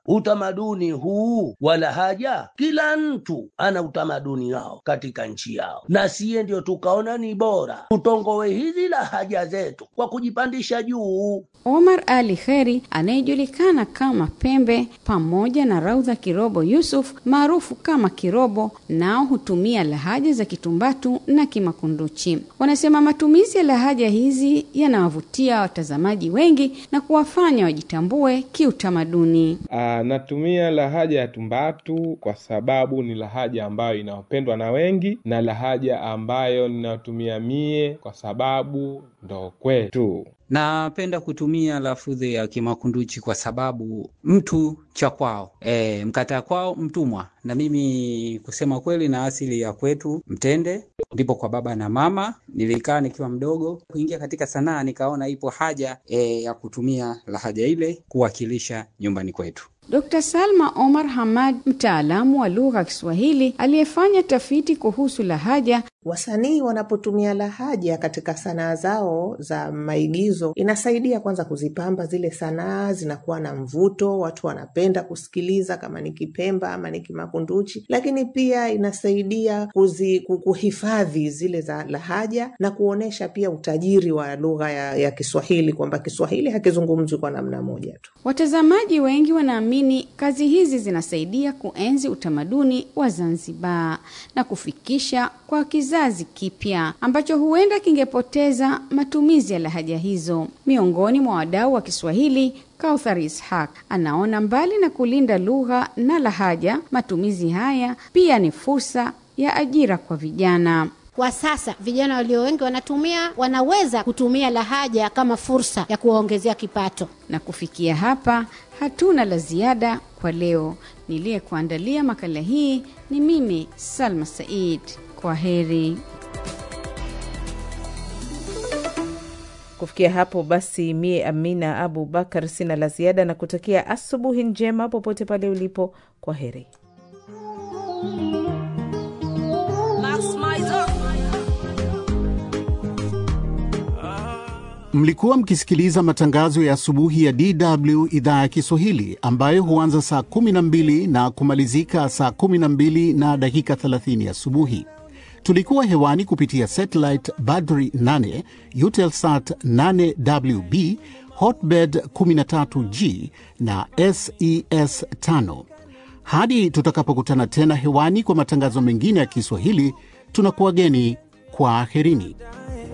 utamaduni huu wa lahaja, kila mtu ana utamaduni wao katika nchi yao, na siye ndio tukaona ni bora tutongowe hizi lahaja zetu kwa kujipandisha juu. Omar Ali Kheri anayejulikana kama Pembe pamoja na Raudha Kirobo Yusuf maarufu kama Kirobo, nao hutumia lahaja za Kitumbatu na Kimakunduchi. Wanasema matumizi ya lahaja hizi yanawavutia watazamaji wengi na kuwafanya wajitambue kiutamaduni. Aa, natumia lahaja ya Tumbatu kwa sababu ni lahaja ambayo inapendwa na wengi na lahaja ambayo ninatumia mie kwa sababu ndo kwetu. Napenda kutumia lafudhi ya Kimakunduchi kwa sababu mtu cha kwao, e, mkataa kwao mtumwa. Na mimi kusema kweli, na asili ya kwetu Mtende, ndipo kwa baba na mama. Nilikaa nikiwa mdogo kuingia katika sanaa, nikaona ipo haja e, ya kutumia lahaja ile kuwakilisha nyumbani kwetu. Dr. Salma Omar Hamad, mtaalamu wa lugha ya Kiswahili aliyefanya tafiti kuhusu lahaja. Wasanii wanapotumia lahaja katika sanaa zao za maigizo, inasaidia kwanza kuzipamba zile sanaa, zinakuwa na mvuto, watu wanapenda kusikiliza, kama ni Kipemba ama ni Kimakunduchi. Lakini pia inasaidia kuzi, kuhifadhi zile za lahaja na kuonyesha pia utajiri wa lugha ya, ya Kiswahili, kwamba Kiswahili hakizungumzwi kwa namna moja tu. Watazamaji wengi wanaamini kazi hizi zinasaidia kuenzi utamaduni wa Zanzibar na kufikisha kwa kizazi kipya ambacho huenda kingepoteza matumizi ya lahaja hizo. Miongoni mwa wadau wa Kiswahili, Kauthar Ishaq anaona mbali na kulinda lugha na lahaja, matumizi haya pia ni fursa ya ajira kwa vijana. Kwa sasa vijana walio wengi wanatumia wanaweza kutumia lahaja kama fursa ya kuwaongezea kipato. Na kufikia hapa, hatuna la ziada kwa leo. Niliyekuandalia makala hii ni mimi Salma Said. Kwa heri. Kufikia hapo basi, mie Amina Abu Bakar sina la ziada na kutakia asubuhi njema popote pale ulipo. Kwa heri. Mlikuwa mkisikiliza matangazo ya asubuhi ya DW idhaa ya Kiswahili ambayo huanza saa 12 na kumalizika saa 12 na dakika 30 asubuhi. Tulikuwa hewani kupitia satellite Badri 8, Eutelsat 8WB, Hotbird 13G na SES 5. Hadi tutakapokutana tena hewani kwa matangazo mengine ya Kiswahili, tunakuwageni kwa aherini.